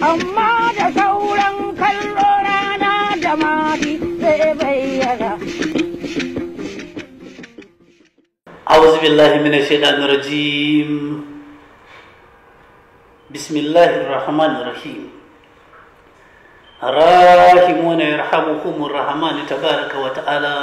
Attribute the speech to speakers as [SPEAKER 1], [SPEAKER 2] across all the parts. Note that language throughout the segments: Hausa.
[SPEAKER 1] amma da sauran kallo rana da mafi zai bayyana.
[SPEAKER 2] أعوذ بالله من الشيطان الرجيم بسم الله الرحمن الرحيم الراحمون يرحمكم الرحمن تبارك وتعالى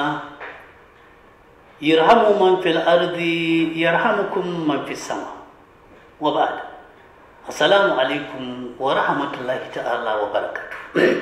[SPEAKER 2] يرحم من في الأرض يرحمكم من في السماء وبعد السلام عليكم ورحمة الله تعالى وبركاته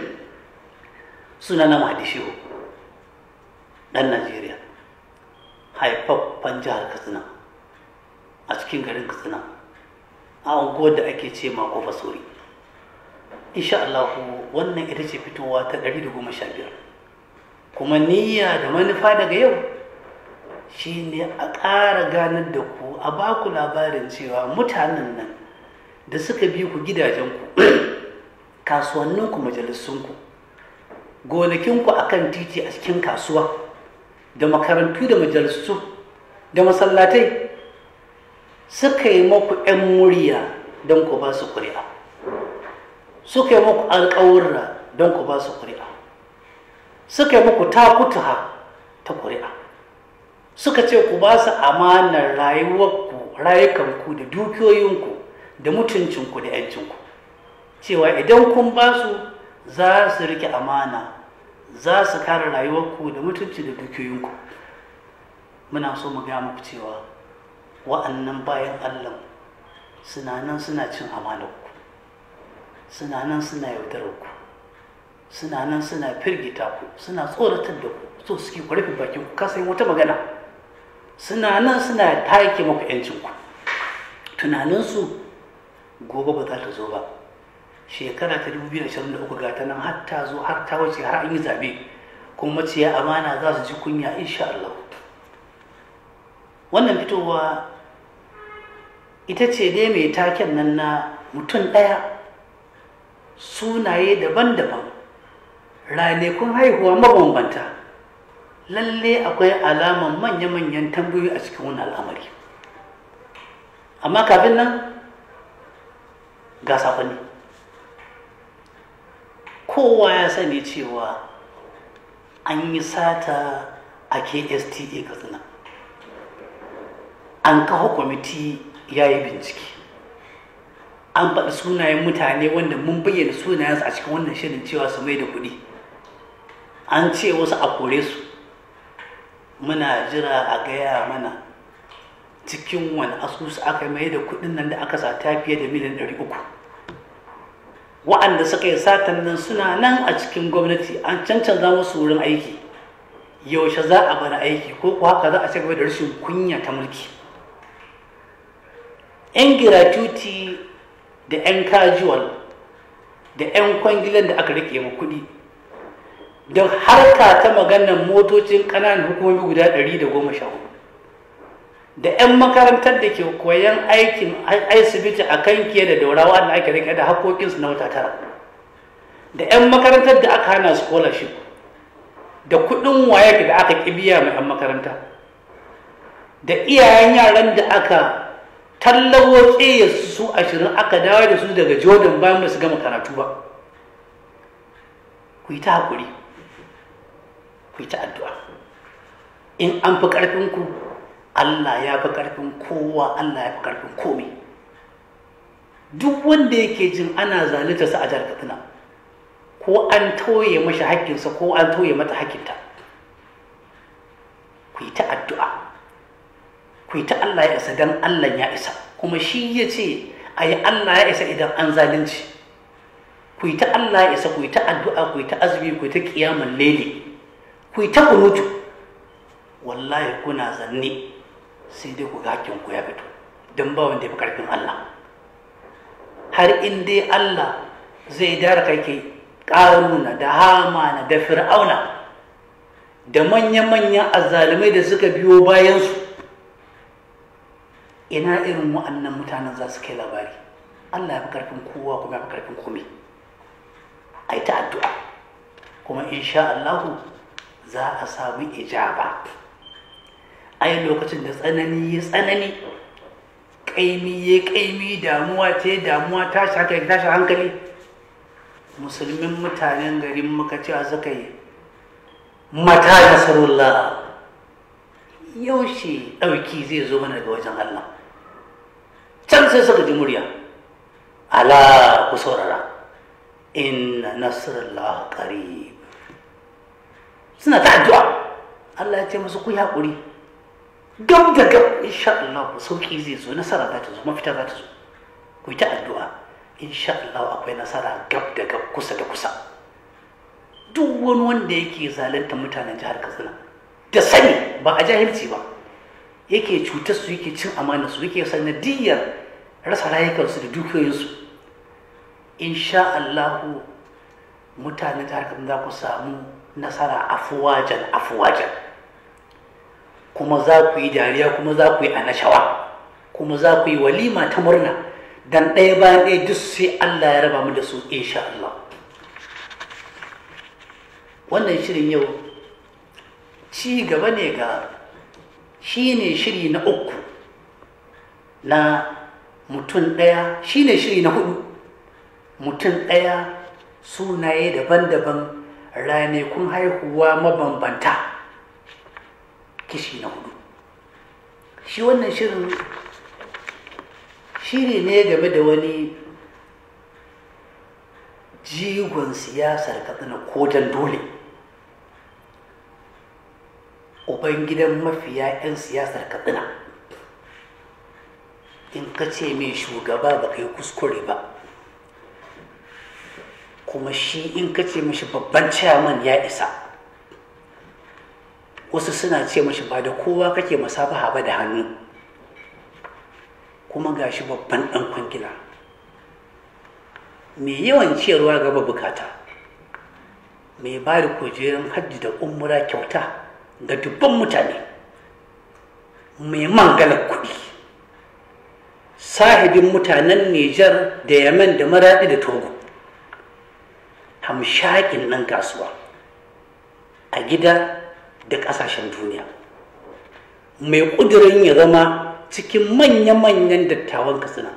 [SPEAKER 2] سنة مهدي شيخ ɗan Najeriya haifaffen jihar Katsina a cikin garin Katsina a unguwar da ake ce ma kofa sori insha Allah wannan ita ce fitowa ta 115 kuma niyya da manufa daga yau shine a ƙara ganar da ku a baku labarin cewa mutanen nan da suka bi ku gidajenku kasuwanninku majalisunku gonakinku akan titi a cikin kasuwa da makarantu da majalisu da masallatai suka yi maku 'yan murya don ku ba su ƙuri'a suka yi maku alƙawurra don ku ba su ƙuri'a suka yi maku takutuha ta ƙuri'a suka ce ku ba su amanar rayuwarku rayukanku da dukiyoyinku da mutuncinku da 'yancinku cewa idan kun ba su za su rike amana za su kare rayuwarku da mutunci da dukiyoyinku muna so mu gaya muku cewa wa'annan bayan allah suna nan suna cin amanarku suna nan suna yaudararku suna nan suna firgita ku suna tsoratar da ku so suke ku rufe bakin ku kasa wata magana suna nan suna take maku yancinku tunaninsu gobe ba za ta zo ba shekara ta 2023 ga ta nan har ta zo har ta wuce har an yi zabe kuma maciya amana za su ji kunya insha Allah wannan fitowa ita ce dai mai taken nan na mutum ɗaya sunaye daban-daban ranakun haihuwa mabambanta lalle akwai alaman manya-manyan tambayoyi a cikin wani al'amari amma kafin nan ga sakonni kowa ya sani cewa an yi sata a ksta katsina an kawo kwamiti ya yi bincike an faɗi sunayen mutane wanda mun bayyana sunayensu a cikin wannan shirin cewa su mai da kuɗi an ce wasu a kore su muna jira a gaya mana cikin wani asusu aka mai da kuɗin nan da aka sata fiye da miliyan ɗari uku wa'anda suka yi satan nan suna nan a cikin gwamnati an cancanza musu wurin aiki yaushe za a bari aiki ko kuwa haka za a ci gaba da rashin kunya ta mulki yan giratuti da yan casual da yan kwangilan da aka rike ma kuɗi da harka ta maganar motocin ƙananan hukumomi guda ɗari da goma sha hudu da 'yan makarantar da ke koyan aikin asibiti a kan da daurawa da ake rike da haƙoƙinsu na wata tara da 'yan makarantar da aka hana scholarship da kuɗin waye da aka biya mai 'yan makaranta da iyayen yaran da aka tallawo tsaye su ashirin aka dawo da su daga jordan bayan ba su gama karatu ba ku yi ta haƙuri ku yi ta addu'a in an fi ƙarfinku Allah ya fi ƙarfin kowa Allah ya fi ƙarfin komai duk wanda yake jin ana zalunta sa a jihar Katsina ko an tauye mashi haƙƙinsa ko an tauye mata haƙƙinta ku yi ta addu'a ku yi ta Allah ya isa dan Allah ya isa kuma shi ya ce a yi Allah ya isa idan an zalunci ku yi ta Allah ya isa ku yi ta addu'a ku yi ta azumi ku yi ta ƙiyamun lele ku yi ta kunutu wallahi kuna zanne sai dai ku ga ku ya fito don ba wanda ya fi karfin Allah har in dai Allah zai dara kai ke ƙaruna da hamana da fir'auna da manya-manyan azzalumai da suka biyo bayansu ina irin wa'annan mutanen za su kai labari Allah ya fi karfin kowa kuma ya fi karfin komai a yi ta addu'a kuma insha Allahu za a samu ijaba ai lokacin da tsanani ya tsanani ƙaimi ya ƙaimi damuwa ta damuwa tashi hankali tashi hankali musulmin mutanen garin muka cewa suka yi mata nasarullah yaushe ɗauki zai zo mana daga wajen Allah can sai suka ji murya ala ku saurara inna nasrullah qarib suna ta addu'a Allah ya ce musu ku yi haƙuri gab da gab insha Allah sauki zai zo nasara za ta zo mafita za ta zo ku yi ta addu'a insha Allah akwai nasara gab da gab kusa da kusa duk wani wanda yake zalunta mutanen jihar Katsina da sani ba a jahilci ba yake cutar su yake cin amana su yake sanadiyar rasa rayukansu da dukiyoyinsu insha Allah mutanen jihar Katsina za ku samu nasara afuwajan afuwajan kuma za ku yi dariya kuma za ku yi anashawa kuma za ku yi walima ta murna dan ɗaya bayan ɗaya duk sai Allah ya raba mu da su insha Allah wannan shirin yau ci gaba ne ga shi ne shiri na uku na mutum ɗaya shi ne shiri na hudu mutum ɗaya sunaye daban-daban ranakun haihuwa mabambanta kishi na hudu shi wannan shirin shiri ne game da wani jigon siyasar katsina kodan dole ubangidan mafiya 'yan siyasar katsina in ka ce mai shugaba ba ka yi kuskure ba kuma shi in ka ce mashi babban ciyaman ya isa wasu suna ce mashi ba da kowa kake masabaha ba da hannu kuma ga shi babban ɗan kwangila mai yawan ciyarwa gaba bukata mai ba da kujerun hajji da umura kyauta ga dubban mutane mai mangalar kuɗi sahibin mutanen Nijar da Yemen da Maraɗi da Togo hamshakin nan kasuwa a gida da ƙasashen duniya mai ƙudurin ya zama cikin manya-manyan dattawan katsina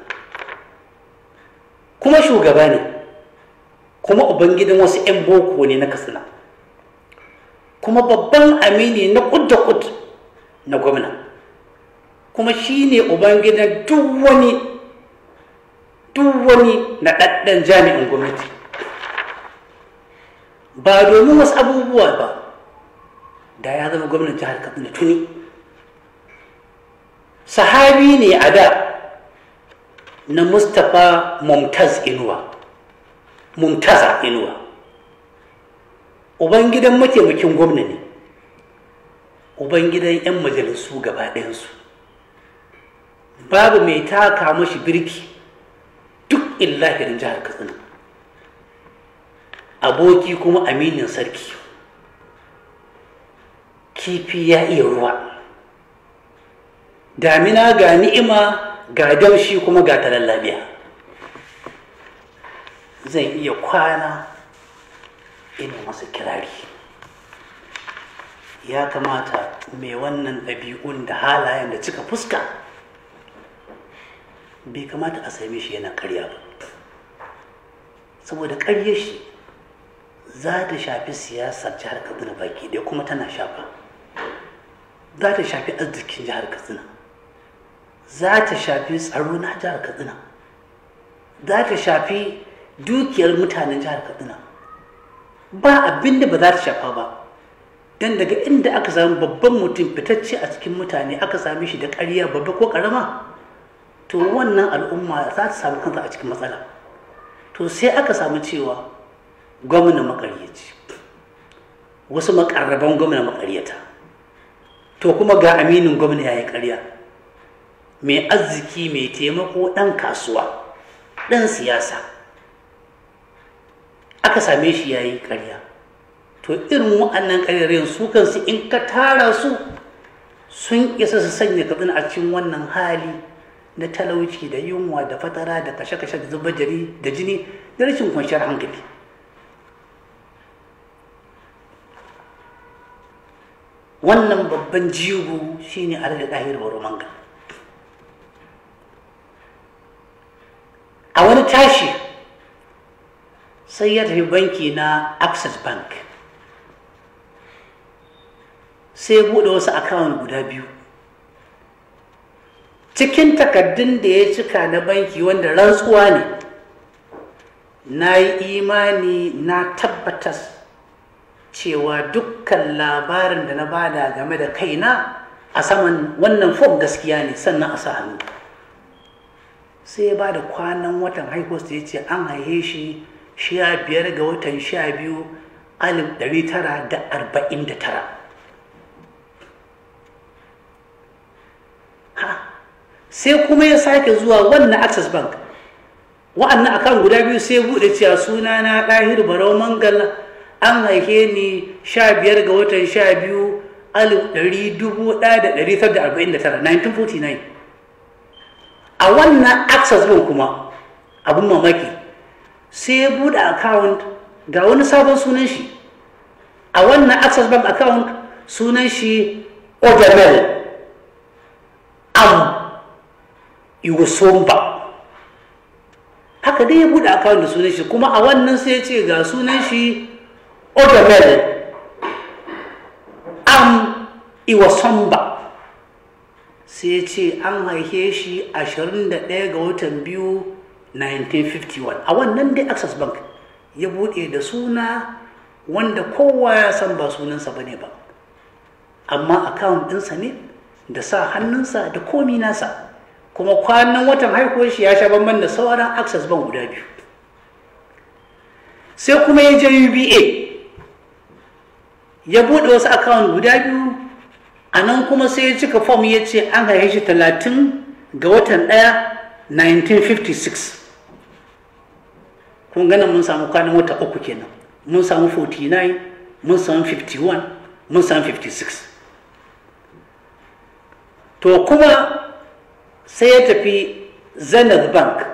[SPEAKER 2] kuma shugaba ne kuma ubangidan wasu 'yan boko ne na katsina kuma babban amini na kud da kud na gwamna kuma shi ne ubangidan duk wani duk wani na ɗaɗɗan jami'in gwamnati ba domin wasu abubuwa ba da ya zama gwamnan jihar katsina tuni sahabi ne a da na mustapha mumtaz inuwa mumtaza inuwa ubangidan mataimakin gwamna ne ubangidan 'yan majalisu gaba ɗayansu babu mai taka mashi birki duk illahirin jihar katsina aboki kuma aminin sarki kifi ya iya ruwa damina ga ni'ima ga damshi kuma ga talallabiya zan iya kwana ina masa kirari ya kamata mai wannan ɗabi'un da halayen da cika fuska bai kamata a same shi yana karya ba saboda karye shi za ta shafi siyasar jihar katsina baki ɗaya kuma tana shafa za ta shafi arzikin jihar katsina za ta shafi tsaro na jihar katsina za ta shafi dukiyar mutanen jihar katsina ba abin da ba za ta shafa ba don daga inda aka samu babban mutum fitacce a cikin mutane aka same shi da ƙarya babba ko ƙarama to wannan al'umma za ta samu kanta a cikin matsala to sai aka samu cewa gwamna makaryaci wasu makarraban gwamna makaryata to kuma ga aminin gwamna ya yi ƙarya mai arziki mai taimako ɗan kasuwa ɗan siyasa aka same shi ya yi ƙarya to irin wa'annan ƙaryarin su kansu in ka tara su sun isa su sanya katsina a cikin wannan hali na talauci da yunwa da fatara da kashe-kashe da zubar jari da jini da rashin kwanciyar hankali wannan babban jigo shine alhaji ɗahir baro manga a wani tashi sai ya tafi banki na access bank sai ya buɗe wasu akawun guda biyu cikin takaddun da ya cika na banki wanda rantsuwa ne na yi imani na tabbatar cewa dukkan labarin da na bada game da kaina a saman wannan fom gaskiya ne sannan a sa hannu sai ya bada kwanan watan haihuwarsa ya ce an haihe shi sha biyar ga watan sha biyu alif ɗari tara da arba'in da tara sai kuma ya sake zuwa wannan access bank wa'annan akan guda biyu sai buɗe cewa suna na ɗahir barau mangal an haife ni sha biyar ga watan sha biyu alif ɗari dubu ɗaya da ɗari tara da arba'in da tara 1949 a wannan access bank kuma abin mamaki sai ya buɗe account ga wani sabon sunan shi a wannan access bank account sunan shi odamel am iwosomba haka dai ya buɗe account da sunan shi kuma a wannan sai ya ce ga sunan shi odamel am iwosomba sai ya ce an haife shi 21 ga watan biyu 1951 a wannan dai access bank ya buɗe da suna wanda kowa ya san ba sunansa ba ne ba amma account ɗinsa ne da sa hannunsa da komi nasa kuma kwanan watan haihuwar shi ya sha bamban da sauran access bank guda biyu sai kuma ya je uba ya buɗe wasu account guda biyu a nan kuma sai ya cika form ya ce an haife shi talatin ga watan ɗaya 1956 kun ganin mun samu kwanan wata uku kenan mun samu 49 mun samu 51 mun samu 56 to kuma sai ya tafi zenith bank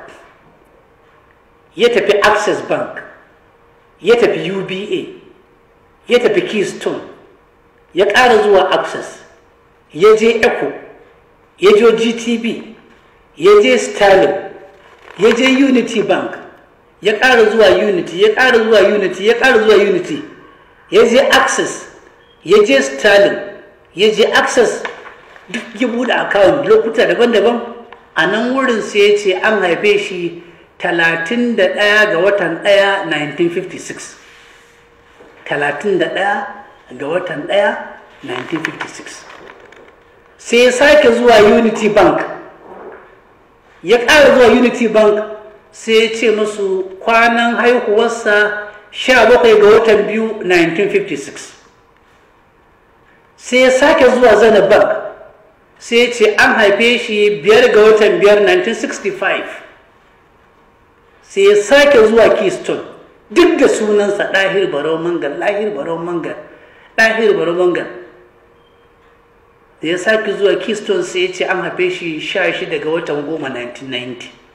[SPEAKER 2] ya tafi access bank ya tafi uba ya tafi keystone ya ƙara zuwa access ya je eco ya je gtb ya je sterling ya je unity bank ya ƙara zuwa unity ya ƙara zuwa unity ya ƙara zuwa unity ya je access ya je sterling ya je access duk ya buɗe account lokuta daban-daban a nan wurin sai ya ce an haife shi 31 ga watan 1 1956 31 ga watan 1 1956 sai ya sake zuwa unity bank ya ƙara zuwa unity bank sai ya ce musu kwanan haihuwarsa 17 ga watan biyu 1956 sai ya sake zuwa zana bank sai ya ce an haife shi biyar ga watan biyar 1965 sai ya sake zuwa keystone duk da sunansa ɗahir barau mangal ɗahir barau mangal ɗahir barau mangal da ya sake zuwa keystone sai ya ce an haife shi 16 ga watan goma 1990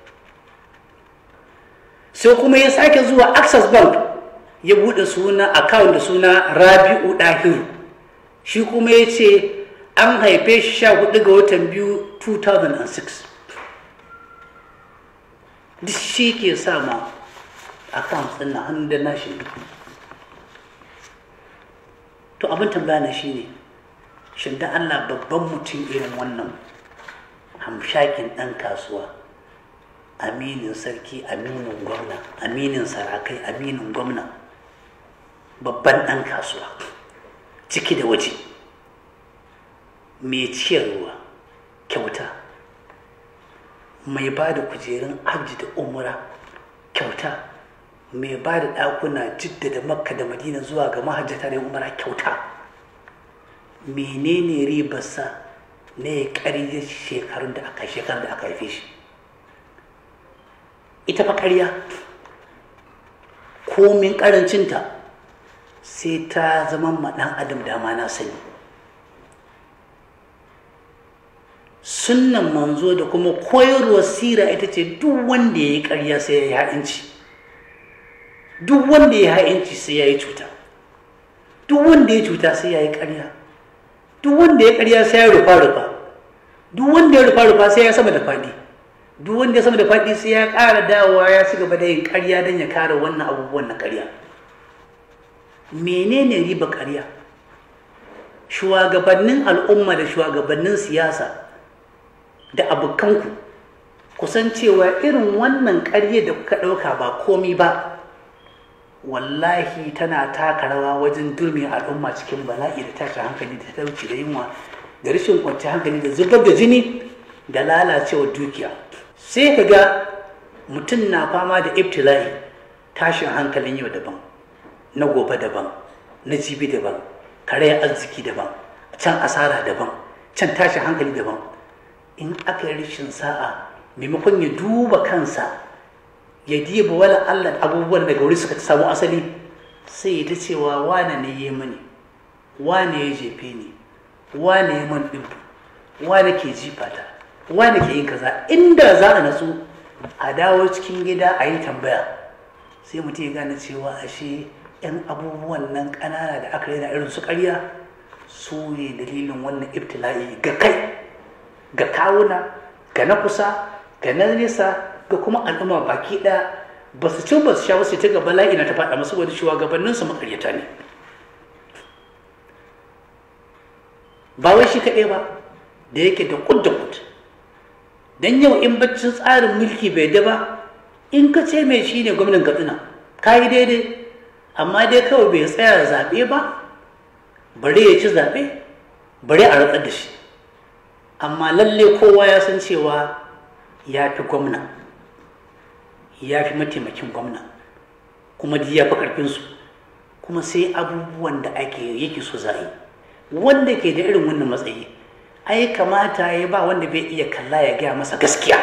[SPEAKER 2] sai kuma ya sake zuwa access bank ya buɗe suna account da suna rabi'u ɗahiru shi kuma ya ce an haife shi sha hudu ga watan biyu 2006 duk shi ke sa ma account ɗin na hannun da nashi to abin tambaya na shi ne shin da allah babban mutum irin wannan hamshakin ɗan kasuwa aminin sarki aminin gwamna aminin sarakai aminin gwamna babban ɗan kasuwa ciki da waje mai ciyarwa kyauta mai ba da kujerun hajji da umra kyauta mai ba da ɗakuna jidda da makka da madina zuwa ga mahajjata da umra kyauta menene ribarsa na ya ƙarya shekarun da aka shekarun da aka haife shi ita fa ƙarya komin ƙarancinta sai ta zama ma ɗan adam dama na sani sunnan manzo da kuma koyarwar sira ita ce duk wanda ya yi ƙarya sai ya yi ha'inci duk wanda ya yi ha'inci sai ya yi cuta duk wanda ya cuta sai ya yi ƙarya duk wanda ya ƙarya sai ya rufa rufa duk wanda ya rufa rufa sai ya sama da faɗi duk wanda ya sama da faɗi sai ya ƙara dawowa ya ci gaba da yin ƙarya don ya kare wannan abubuwan na ƙarya menene riba ƙarya shugabannin al'umma da shugabannin siyasa da abokanku kusan cewa irin wannan ƙarya da kuka ɗauka ba komi ba wallahi tana taka rawa wajen durmi al'umma cikin bala'i da tashin hankali da talauci da yunwa da rashin kwanciyar hankali da zubar da jini da lalacewar dukiya sai ka ga mutum na fama da ibtila'i tashin hankalin yau daban na gobe daban na jibi daban karayar arziki daban can asara daban can tashin hankali daban in aka yi rashin sa'a maimakon ya duba kansa ya diba wala Allah abubuwan daga wuri suka samu asali sai ta cewa wane ne ya mani wane ya jefe ni wane ya man ɗin wane ke jifata wane ke yin kaza inda za a natsu a dawo cikin gida a yi tambaya sai mutum ya gane cewa ashe yan abubuwan nan ƙanana da aka rena irin su ƙarya su ne dalilin wannan ibtila'i ga kai ga kawuna ga na kusa ga na nesa ga kuma al'umma baki ɗaya ba su ci ba su sha wasu ta ga bala'i na ta faɗa masu wani shugabannin su makaryata ne ba wai shi kaɗai ba da yake da kud da kud dan yau in baccin tsarin mulki bai da ba in ka ce mai shi ne gwamnan katsina ka yi daidai amma dai kawai bai tsaya zaɓe ba bare ya ci zaɓe bare a ratsar da shi amma lalle kowa ya san cewa ya fi gwamna ya fi mataimakin gwamna kuma duk ya fi ƙarfinsu kuma sai abubuwan da ake yake so za'i wanda ke da irin wannan matsayi ai kamata ya ba wanda bai iya kalla ya gaya masa gaskiya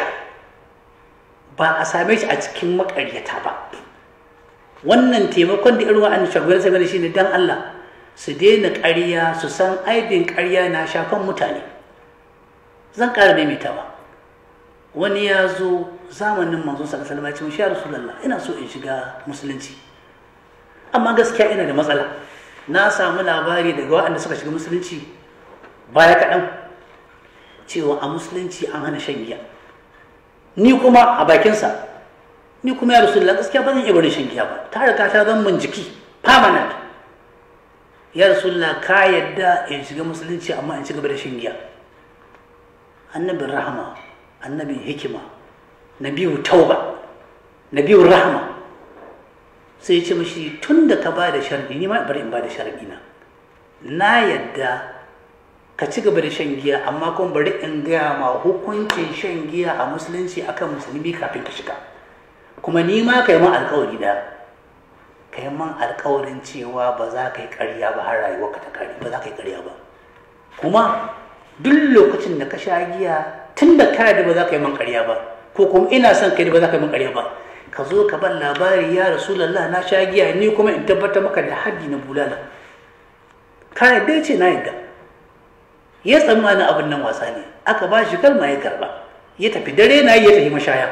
[SPEAKER 2] ba a same shi a cikin makaryata ba wannan taimakon da irin wa'annan shugaban sai shi ne dan Allah su daina ƙarya su san aibin ƙarya na shafan mutane zan ƙara maimaitawa wani ya zo zamanin manzo sallallahu alaihi wasallam ya ce rasulullah ina so in shiga musulunci amma gaskiya ina da matsala na samu labari daga waɗanda suka shiga musulunci baya kaɗan cewa a musulunci an hana shan giya ni kuma a bakinsa ni kuma ya rasulullah gaskiya ba zan iya barin shan giya ba ta riga ta zan min jiki permanent ya rasulullah ka yadda in shiga musulunci amma in ci gaba da shan giya annabin rahama annabin hikima nabiyu tauba nabiyu rahama sai ya ce mashi tun da ka ba da sharɗi ni ma bari in ba da sharɗi na na yadda ka ci gaba da shan giya amma kuma bari in gaya ma hukuncin shan giya a musulunci akan musulmi kafin ka shiga kuma ni ma ka yi man alkawari da ka yi man alkawarin cewa ba za ka yi ƙarya ba har rayuwarka ta kare ba za ka yi ƙarya ba kuma duk lokacin da ka sha giya tun da ka da ba za ka yi man ƙarya ba ko kuma ina son kai da ba za ka yi man ƙarya ba ka zo ka ban labari ya rasulallah na sha giya ni kuma in tabbatar maka da haddi na bulala ka yadda ce na yadda ya tsammanin abin nan wasa ne aka ba shi kalma ya karba ya tafi dare na ya tafi mashaya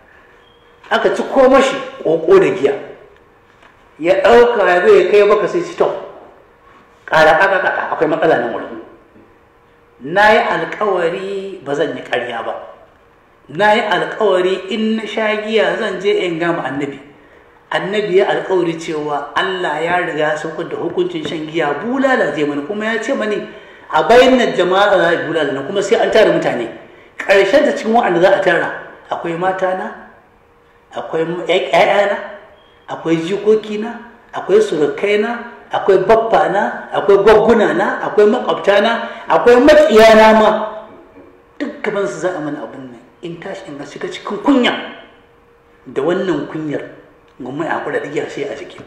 [SPEAKER 2] aka ci ko mashi ƙoƙo da giya ya ɗauka ya zai kai baka sai ci to ƙara ƙaƙa ƙaƙa akwai matsala nan wurin na yi alkawari ba zan yi ƙarya ba na yi alkawari in na sha giya zan je in gama annabi annabi ya alkawari cewa Allah ya riga saukar da hukuncin shan giya bulala zai mani kuma ya ce mani a bayanan jama'a za a bulala na kuma sai an tara mutane ƙarshen da cikin wa'anda za a tara akwai matana akwai ƴaƴana akwai jikokina akwai surukaina akwai baffana akwai gwagguna akwai makwabtana akwai maƙiyana ma duk gaban su za a mana abin nan in tashi in shiga cikin kunya da wannan kunyar gumai a kula da sai a jiki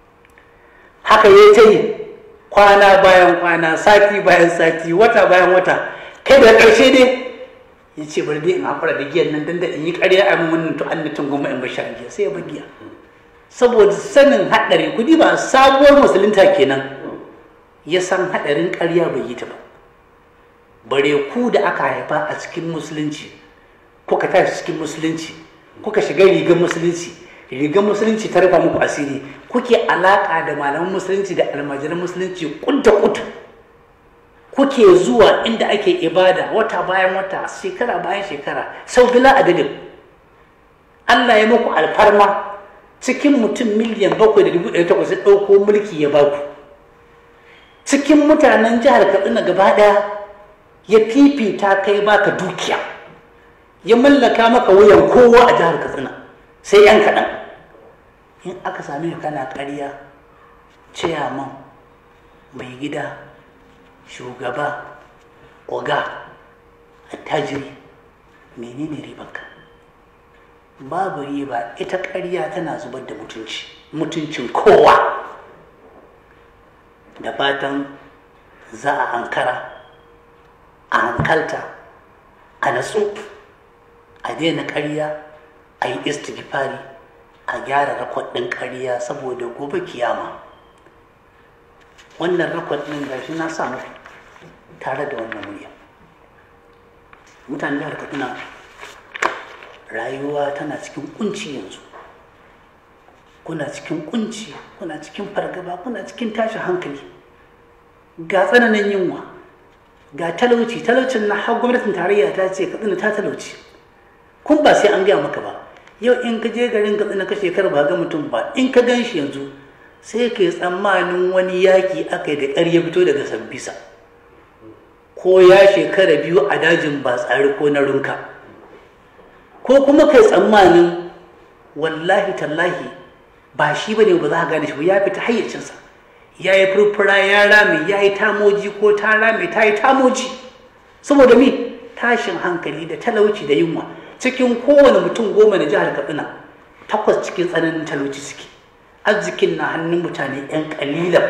[SPEAKER 2] haka ya ta yi kwana bayan kwana sati bayan sati wata bayan wata kai da ƙarshe dai ya ce bari dai in haƙura da giyan nan dan da in yi ƙarya a wannan to annatin goma in bashar giya sai ya bar giya saboda sanin haɗari kudi ba sabuwar musulunta kenan ya san haɗarin ƙarya bai yi ta ba bare ku da aka haifa a cikin musulunci kuka tashi cikin musulunci kuka shiga rigar musulunci rigar musulunci ta rufa muku asiri kuke alaka da malaman musulunci da almajiran musulunci kudda kud kuke zuwa inda ake ibada wata bayan wata shekara bayan shekara sau bila adadin Allah ya muku alfarma cikin mutum miliyan bakwai da dubu ɗari takwas ya ɗauko mulki ya baku cikin mutanen jihar katsina gaba ɗaya ya fifita kai baka dukiya ya mallaka maka wuyan kowa a jihar katsina sai yan kaɗan in aka sami ka kana ƙarya ciyaman mai gida shugaba oga attajiri menene ribanka babu riba ita ƙarya tana zubar da mutunci mutuncin kowa da fatan za a ankara a hankalta a natsu a daina ƙarya a yi istighfari a gyara rakwad ɗin ƙarya saboda gobe kiyama wannan rakwad ɗin gashi na samu tare da wannan murya mutane jihar kaduna rayuwa tana cikin kunci yanzu kuna cikin kunci kuna cikin fargaba kuna cikin tashin hankali ga tsananin yunwa ga talauci talaucin na har gwamnatin tarayya ta ce katsina ta talauci kun ba sai an gaya maka ba yau in ka je garin katsina ka shekara ba ga mutum ba in ka gan shi yanzu sai ka yi tsammanin wani yaƙi aka yi da ƙarya fito daga sambisa ko ya shekara biyu a dajin ba tsari ko na runka ko kuma kai tsammanin wallahi tallahi ba shi ba ne ba za a gane shi ba ya fita hayyacinsa ya yi furfura ya rame ya yi tamoji ko ta rame ta yi tamoji saboda mi tashin hankali da talauci da yunwa cikin kowane mutum goma na jihar katsina takwas cikin tsananin talauci suke arzikin na hannun mutane 'yan kalilan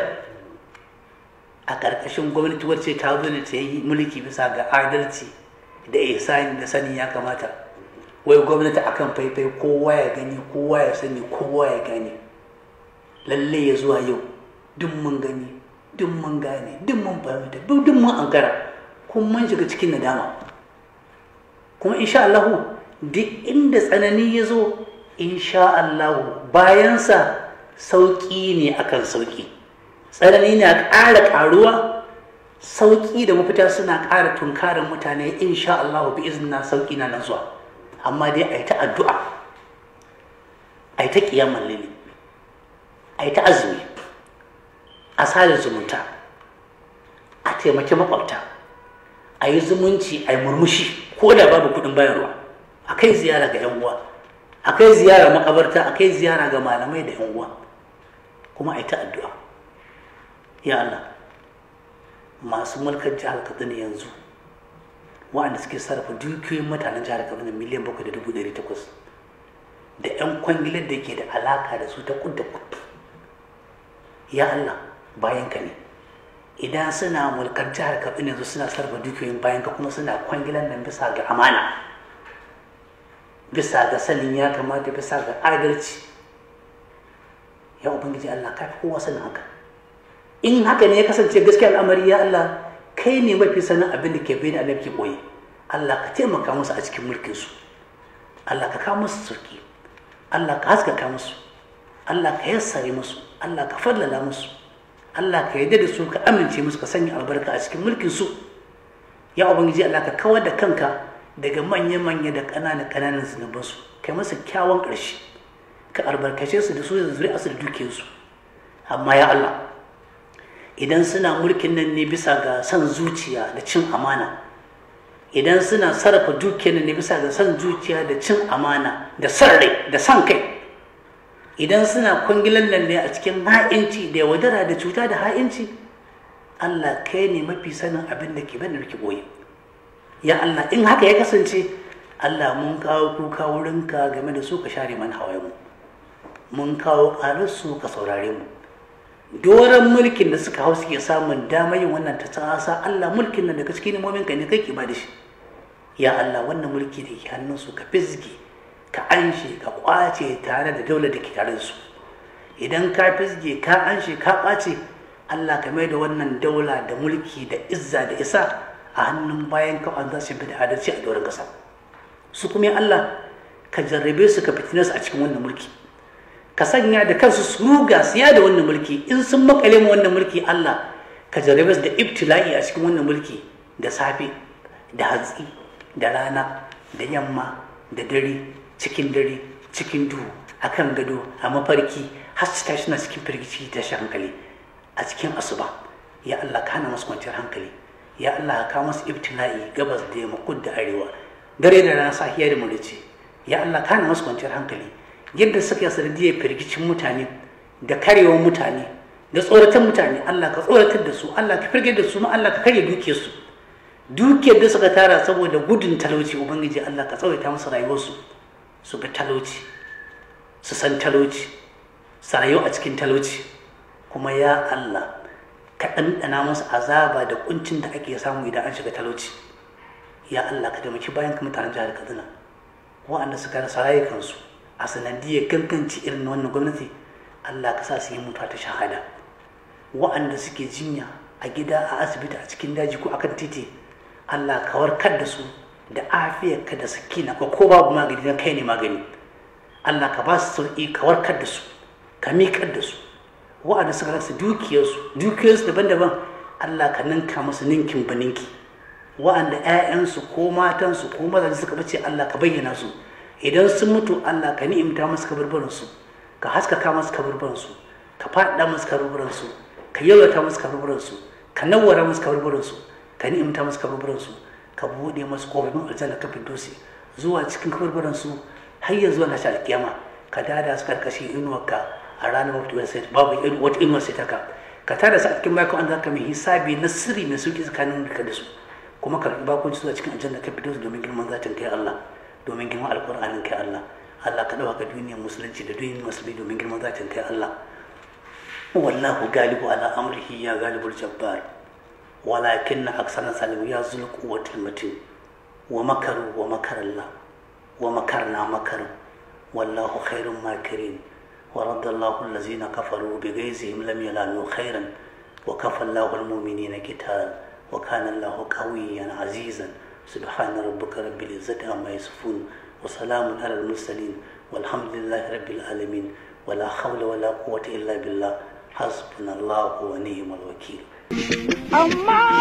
[SPEAKER 2] a ƙarƙashin gwamnati wacce ta zo ne ta yi mulki bisa ga adalci da ihsani da sani ya kamata wai gwamnati akan faifai kowa ya gani kowa ya sani kowa ya gane lalle ya zuwa yau duk mun gani duk mun gane duk mun fahimta duk mun ankara kuma mun shiga cikin nadama kuma insha Allah duk inda tsanani ya zo insha Allah bayansa sauƙi ne akan sauƙi tsanani na ƙara ƙaruwa sauƙi da mafita suna ƙara tunkarin mutane insha Allah bi izina sauƙi na nan zuwa amma dai a yi ta addu'a a yi ta ƙiyamar lili a yi ta azumi a sada zumunta a taimaki makwabta a yi zumunci a yi murmushi ko da babu kuɗin bayarwa a kai ziyara ga 'yan uwa a kai ziyara makabarta a kai ziyara ga malamai da 'yan uwa kuma a yi ta addu'a ya Allah masu mulkar jihar Katsina yanzu waɗanda suke sarrafa dukiyoyin mutanen jihar Katsina miliyan bakwai da dubu ɗari takwas da 'yan kwangilar da ke da alaka da su ta kudda kudu ya Allah bayan ka ne idan suna mulkar jihar Katsina yanzu suna sarrafa dukiyoyin bayan ka kuma suna kwangilar nan bisa ga amana bisa ga sanin ya kamata bisa ga adalci ya ubangiji Allah ka fi kowa sanin haka in haka ne ya kasance gaskiya al'amari ya Allah kai ne mafi sanin abin da ke bayan annabi ke boye Allah ka taimaka musu a cikin mulkin su Allah ka kawo musu sauki Allah ka haskaka musu Allah ka yassare musu Allah ka fallala musu Allah ka yarda da su ka amince musu ka sanya albarka a cikin mulkin su ya ubangiji Allah ka kawar da kanka daga manya-manya da ƙananan ƙananan zunubansu kai masa kyawun ƙarshe ka albarkace su da su da zuri'arsu da dukiyarsu amma ya Allah idan suna mulkin nan ne bisa ga son zuciya da cin amana idan suna sarrafa dukiyar nan ne bisa ga son zuciya da cin amana da son rai da son kai idan suna kwangilan nan ne a cikin ha'inci da yaudara da cuta da ha'inci Allah kai ne mafi sanin abin da ke bane da ke boye ya Allah in haka ya kasance Allah mun kawo kuka wurinka game da su ka share mana hawayenmu mun kawo ƙararsu ka saurare mu doron mulkin da suka hau suke samun damar yin wannan ta tsasa Allah mulkin nan daga cikin imomin ka ne kai ke ba da shi ya Allah wannan mulki da ke hannunsu ka fizge ka anshe ka kwace tare da daular da ke tare da su idan ka fizge ka anshe ka kwace Allah ka mai da wannan daula da mulki da izza da isa a hannun bayan ka an za su bi da adalci a doron kasa su kuma Allah ka jarrabe su ka fitine su a cikin wannan mulki ka sanya da kansu su ruga siya da wannan mulki in sun makale mu wannan mulki Allah ka jarrabe su da ibtila'i a cikin wannan mulki da safe da hatsi da rana da yamma da dare cikin dare cikin duhu a kan gado a mafarki har su tashi na cikin firgici da shi hankali a cikin asuba ya Allah ka hana masu kwanciyar hankali ya Allah ka kawo masu ibtila'i gabas da yamma kud da arewa dare da rana safiya da murici ya Allah ka hana masu kwanciyar hankali yadda suka yi sanadiyar firgicin mutane da karewar mutane da tsoratan mutane Allah ka tsoratar da su Allah ka firge da su ma Allah ka karya dukiyarsu dukiyar da suka tara saboda gudun talauci ubangiji Allah ka tsawaita musu rayuwarsu su ga talauci su san talauci su rayu a cikin talauci kuma ya Allah ka ɗanɗana musu azaba da kuncin da ake samu idan an shiga talauci ya Allah ka taimaki bayan ka mutanen jihar Kaduna waɗanda suka rasa rayukansu a sanadiyar ganganci irin wannan gwamnati Allah ka sa su yi mutuwa ta shahada waɗanda suke jinya a gida a asibiti a cikin daji ko akan titi Allah ka warkar da su da afiyarka da sakina ko ko babu magani don kai ne magani Allah ka ba su sauƙi ka warkar da su ka miƙar da su waɗanda suka rasa dukiyarsu dukiyarsu daban-daban Allah ka ninka musu ninkin ba ninki waɗanda 'ya'yansu ko matansu ko mazaje suka bace Allah ka bayyana su idan sun mutu Allah ka ni'imta musu kaburburansu ka haskaka musu kaburburansu ka faɗa musu kaburburansu ka yalwata musu kaburburansu ka nawwara musu kaburburansu ka ni'imta musu kaburburansu ka buɗe musu kofofin aljanna ka dosi zuwa cikin kaburburansu har ya zuwa nashi alkiyama ka dada su karkashin inuwarka a ranar mutuwar sai babu wata inuwar sai taka ka tada su a cikin bakon an zaka mai hisabi na sirri mai sauki tsakanin ka da su kuma ka karɓi bakunci zuwa cikin aljanna ka fito domin girman zatin kai Allah domin girman alƙur'anin kai Allah Allah ka ɗauka duniyar musulunci da duniyar musulmi domin girman zatin kai Allah wallahu galibu ala amrihi ya galibul jabbar walakin na aksana salimu ya zul quwwatul matin wa makaru wa makar Allah wa makarna makaru wallahu khairun makirin wa raddallahu allazina kafaru bi ghaizihim lam yanalu khairan wa kafa Allahu al-mu'minina qital wa kana Allahu qawiyyan azizan سبحان ربك رب العزة عما يصفون وسلام على المرسلين والحمد لله رب العالمين ولا حول ولا قوة إلا بالله حسبنا الله ونعم الوكيل
[SPEAKER 1] amma